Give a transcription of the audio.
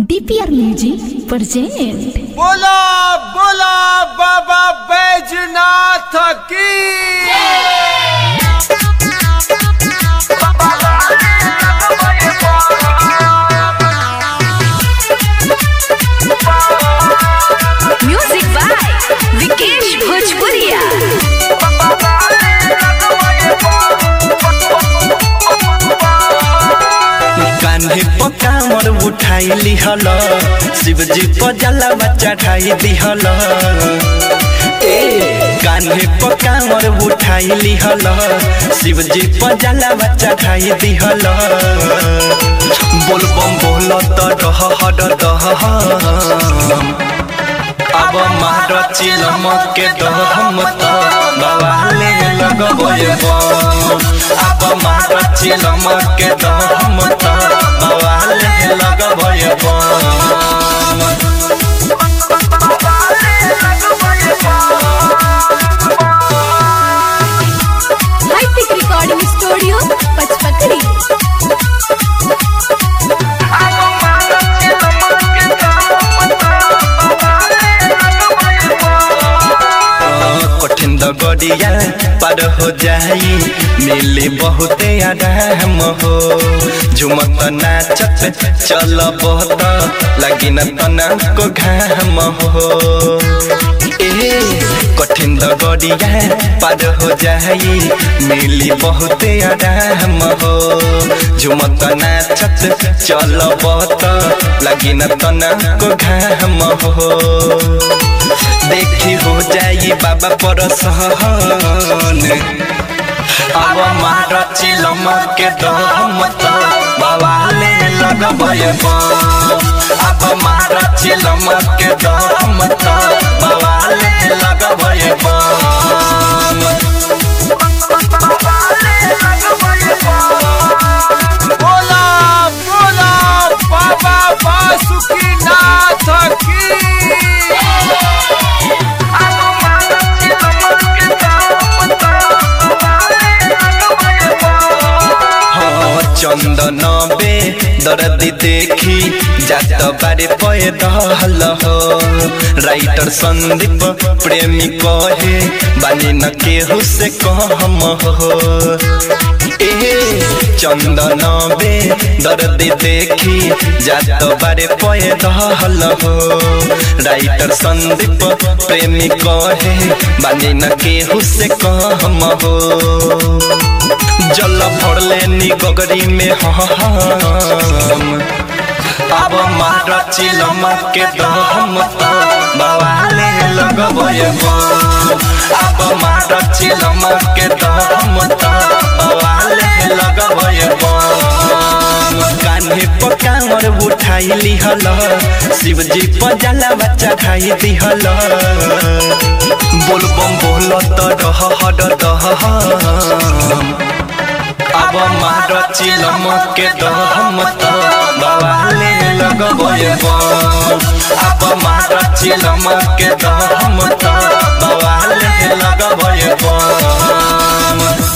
DPR music present बोला बोला बाबा बैजनाथ की म्यूजिक बाय विकेश भोजपुरिया कान्हे पकामर उठाई लिहल शिवजी पजलवा चढ़ाई दिहल ए कान्हे पकामर उठाई लिहल शिवजी पजलवा चढ़ाई दिहल बोलबम बोल त डह हड दह अब मार चिलम के दहम त बवाले लगबे बम अब मार चिलम के दहम त बवाले लगबे बम हाईटेक रिकॉर्डिंग स्टूडियो पचपकड़ी कठिन दगड़िया पार हो जाई मिली बहुते आराम हो झुमत नाचत चल बहुत लगी न तना को घाम हो ए कठिन दगड़िया पार हो जाई मिली बहुते आराम हो झुमत नाचत चल बहुत लगी न तना को घाम हो देखी हो जाई बाबा पर सहन अब मार चिलम के दम त बवाले लगबे बम अब मार चिलम के दम त बवाले लगबे बम बोला बोला बाबा बासुकीनाथ की हाँ, चंदन बे दर्दी देखी जात बारे पय दहल हो राइटर संदीप प्रेमी कहे बानी न केहू से कहम हो ए चंदन बे दर्दी देखी जात बारे पय दहल हो राइटर संदीप प्रेमी कहे बानी न केहू से कहम हो जल भरले नी गगरी में हम अब मार चिलम के दम त बवाले लगबे बम अब मार चिलम के दम त बवाले लगबे बम कान्हे पकामर उठाई लिहल शिवजी पजला बच्चा खाई दिहल बोलबम बोल त डह हड दह अब मार चिलम के दम त बवाले लगबे बम अब मार चिलम के दम त बवाले लगबे बम